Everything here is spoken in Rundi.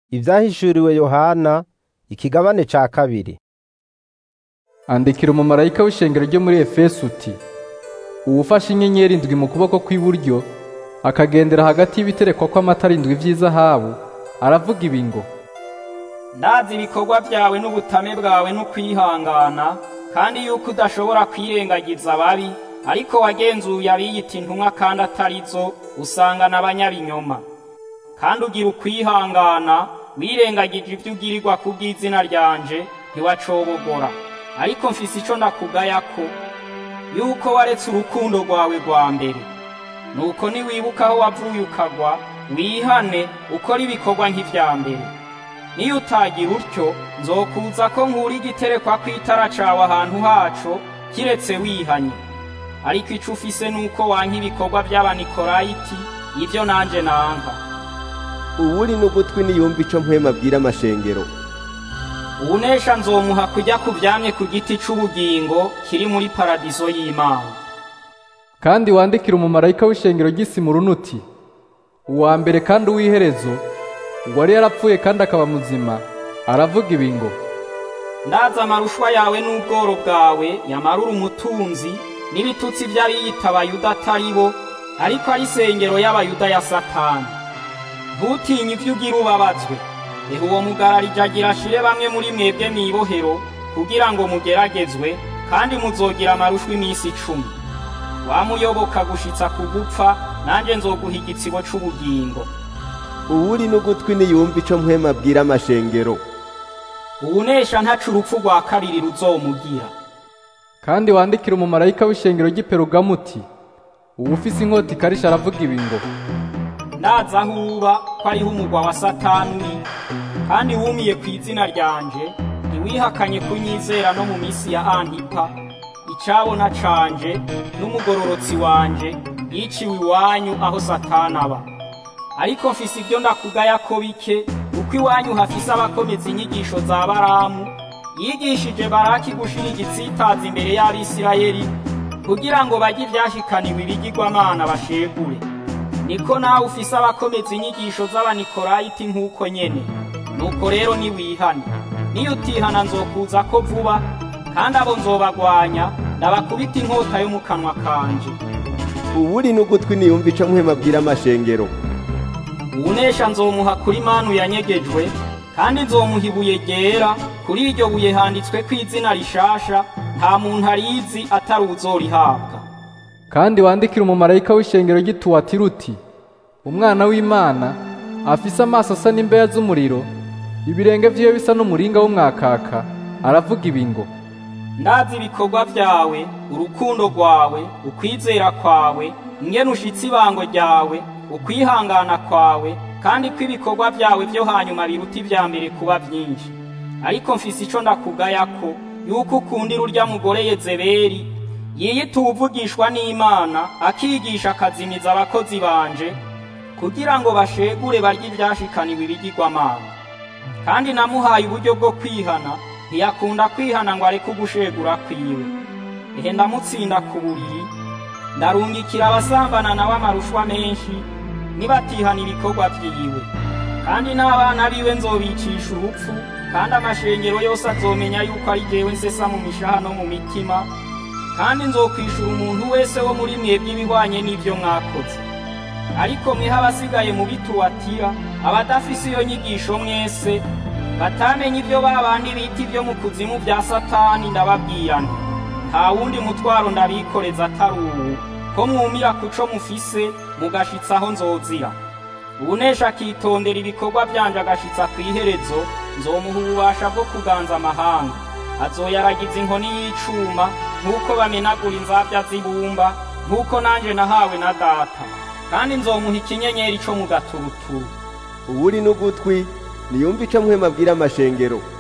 Ivyahishuriwe Yohana ikigabane ca kabiri. Andikira umumarayika w'ishengero ryo muri Efeso uti uwufashe inyenyeri indwi mu kuboko kw'iburyo akagendera hagati y'ibiterekwa kw'amatara indwi vy'izahabu aravuga ibi ngo ndazi ibikorwa byawe n'ubutame bwawe n'ukwihangana kandi yuko udashobora kwirengagiza ababi ariko wagenzuye abiyita intumwa kandi atarizo usanga n'abanyabinyoma kandi ugira ukwihangana wirengagije ibyo ugirirwa ku bw'izina ryanje ntiwacobogora ariko mfise ico ndakugayako yuko waretse urukundo rwawe rwa mbere nuko niwibuka aho wavuye ukagwa wihane ukora ibikorwa nk'ivya mbere niyo utagira utyo nzokuza ko nkura igiterekwa kw'itara cawe ahantu haco kiretse wihanye ariko ico ufise nuko wanka ibikorwa vy'abanikorayiti ivyo nanje nanka uwuri n'ugutwi niyumva ico mpwema abwira amashengero uwunesha nzomuha kujya ku vyamye ku giti c'ubugingo kiri muri paradizo y'imana kandi wandikira umumarayika w'ishengero ry'Isimuruni uti uwa mbere kandi uw'iherezo uwari yarapfuye kandi akaba muzima aravuga ibi ngo ndaza amarushwa yawe n'ubworo bwawe yamarura umutunzi n'ibitutsi vy'abiyita abayuda atari bo ariko ari isengero y'abayuda ya satani ntutinye ivyo ugira ubabazwe ehe uwo mugararije agira ashire bamwe muri mwebwe mw'ibohero kugira ngo mugeragezwe kandi muzogira amarushwa iminsi icumi wamuyoboka gushitsa ku gupfa nanje nzoguha igitsibo c'ubugingo uwuri n'ugutwi niyumva ico mpwema abwira amashengero uwunesha ntaca urupfu rwa kabiri ruzomugira kandi wandikira umumarayika w'ishengero ry'Iperugamu uti uwufise inkota ikarisha aravuga ibi ngo ndaza aho uba ko ariho umugwa wa satani uri kandi wumiye ku izina ryanje ntiwihakanye kunyizera no mu minsi ya antipa icabona canje n'umugororotsi wanje yiciwe iwanyu aho satani aba ariko mfise ibyo ndakugaya ko bike kuko iwanyu hafise abakomeza inyigisho za baramu yigishije baraki gushira igitsitazi imbere y'abisirayeli kugira ngo bajye ivyashikaniwe ibigirwamana bashegure niko nawe ufise abakomeza inyigisho z'abanikorayiti nk'uko nyene nuko rero niwihane niyo utihana nzokuza ko vuba kandi abo nzobagwanya ndabakubita inkota yo mu kanwa kanje uwuri n'ugutwi niyumva ico mpwema abwira amashengero uwunesha nzomuha kuri manu yanyegejwe kandi nzomuha ibuye ryera kuri iryo buye handitswe ko izina rishasha nta muntu arizi atari uzorihabwa kandi wandikira umumarayika w'ishengero ry'Ituwatira uti umwana w'Imana afise amaso asa n'imbeya z'umuriro ibirenge vyiwe bisa n'umuringa w'umwakaka aravuga ibi ngo ndazi ibikorwa vyawe urukundo rwawe ukwizera kwawe ingene ushitse ibango ryawe ukwihangana kwawe kandi ko ibikorwa vyawe vyo hanyuma biruta ivya mbere kuba vyinshi ariko mfise ico ndakugayako yuko ukundira urya mugore Yezebeli yiyita uwuvugishwa n'Imana akigisha akazimiza abakozi banje kugira ngo bashegure barye ivyashikaniwe ibigirwamana kandi namuhaye uburyo bwo kwihana ntiyakunda kwihana ngo areke ugushegura kwiwe ehe ndamutsinda ku buriri ndarungikira abasambana nawe amarushwa menshi nibatihana ibikorwa vyiwe kandi n'abana biwe nzobicisha urupfu kandi amashengero yose azomenya yuko ari jewe nsesa mu mishaha no mu mitima kandi nzokwishura umuntu wese wo muri mwebwe ibihwanye n'ivyo mwakoze ariko mwiha abasigaye mu bituwatira abadafise iyo nyigisho mwese batamenye ivyo babandi bita ivyo mu kuzimu vya satani ndababwira nti nta wundi mutwaro ndabikoreza atari uwu ko mwumira kuco mufise mugashitsa aho nzozira uwunesha akitondera ibikorwa vyanje agashitsa kw'iherezo nzomuha ububasha bwo kuganza amahanga azoyaragiza inkoni y'icuma nk'uko bamenagura inzavya z'ibumba nk'uko nanje nahawe na data kandi nzomuha ikinyenyeri co mu gaturuturu uwuri n'ugutwi niyumva ico mpwema abwira amashengero